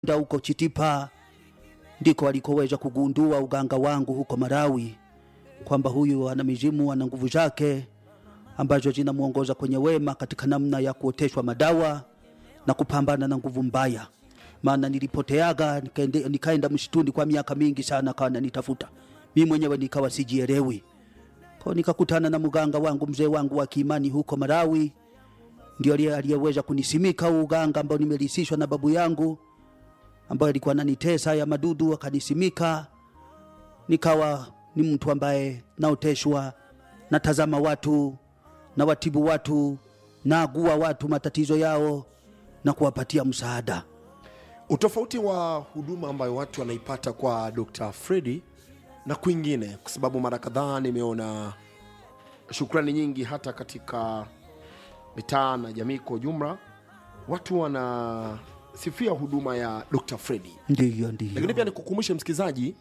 nda huko Chitipa ndiko alikoweza kugundua uganga wangu huko Malawi, kwamba huyu ana mizimu, ana nguvu zake ambazo zinamwongoza kwenye wema katika namna ya kuoteshwa madawa na kupambana na nguvu mbaya. Maana nilipoteaga nikaende- nikaenda msituni kwa miaka mingi sana, kawa nanitafuta mimi mwenyewe nikawa sijielewi. Kwa nikakutana na mganga wangu mzee wangu wa kiimani huko Malawi, ndio aliye- aliyeweza kunisimika huu uganga ambao nimelisishwa na babu yangu ambaye alikuwa ananitesa ya madudu, akanisimika nikawa ni mtu ambaye naoteshwa, natazama watu na watibu watu, naagua watu matatizo yao na kuwapatia msaada. Utofauti wa huduma ambayo watu wanaipata kwa Dr. Fredi na kwingine, kwa sababu mara kadhaa nimeona shukrani nyingi hata katika mitaa na jamii kwa ujumla, watu wanasifia huduma ya Dr. Fredi. Ndiyo, Lakini ndiyo, pia nikukumbushe msikilizaji,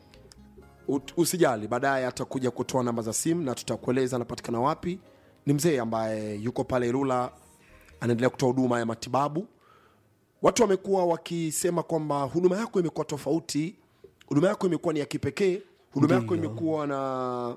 ut- usijali, baadaye atakuja kutoa namba za simu na tutakueleza anapatikana wapi. Ni mzee ambaye yuko pale Ilula, anaendelea kutoa huduma ya matibabu. Watu wamekuwa wakisema kwamba huduma yako imekuwa tofauti, huduma yako imekuwa ni ya kipekee, huduma yako Ndiyo. imekuwa na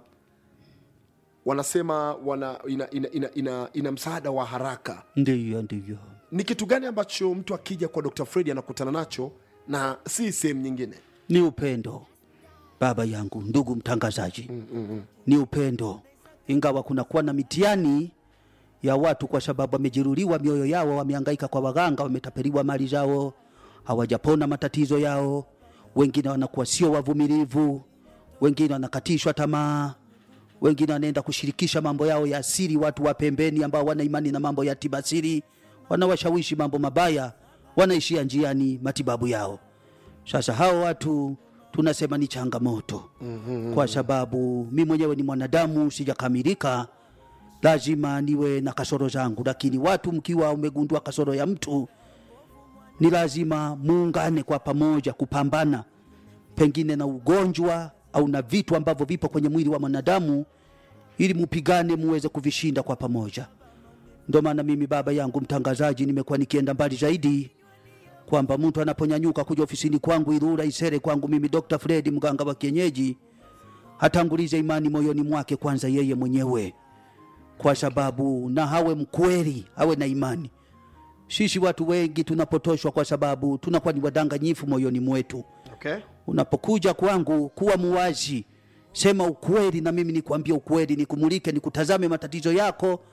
wanasema wana, ina, ina, ina, ina, ina msaada wa haraka. ndiyo, ndiyo. Ni kitu gani ambacho mtu akija kwa Dr. Fredi anakutana nacho na si sehemu nyingine? Ni upendo baba yangu, ndugu mtangazaji, ni upendo, ingawa kunakuwa na mitihani ya watu kwa sababu wamejeruhiwa mioyo yao, wamehangaika kwa waganga, wametapeliwa mali zao, hawajapona matatizo yao. Wengine wanakuwa sio wavumilivu, wengine wanakatishwa tamaa, wengine wanaenda kushirikisha mambo yao ya siri watu wa pembeni ambao wana imani na mambo ya tiba siri, wanawashawishi mambo mabaya, wanaishia njiani matibabu yao. Sasa hao watu tunasema ni changamoto kwa sababu mi mwenyewe ni mwanadamu, sijakamilika, lazima niwe na kasoro zangu, lakini watu mkiwa umegundua kasoro ya mtu ni lazima muungane kwa pamoja kupambana pengine na ugonjwa au na vitu ambavyo vipo kwenye mwili wa mwanadamu, ili mupigane muweze kuvishinda kwa pamoja. Ndio maana mimi baba yangu mtangazaji, nimekuwa nikienda mbali zaidi kwamba mtu anaponyanyuka kuja ofisini kwangu Ilula Isere kwangu mimi Dr. Fred mganga wa kienyeji hatangulize imani moyoni mwake kwanza yeye mwenyewe, kwa sababu na hawe mkweli, awe na imani. Sisi watu wengi tunapotoshwa kwa sababu tunakuwa ni wadanganyifu moyoni mwetu. Okay. Unapokuja kwangu, kuwa muwazi, sema ukweli, na mimi nikwambie ukweli, nikumulike, nikutazame matatizo yako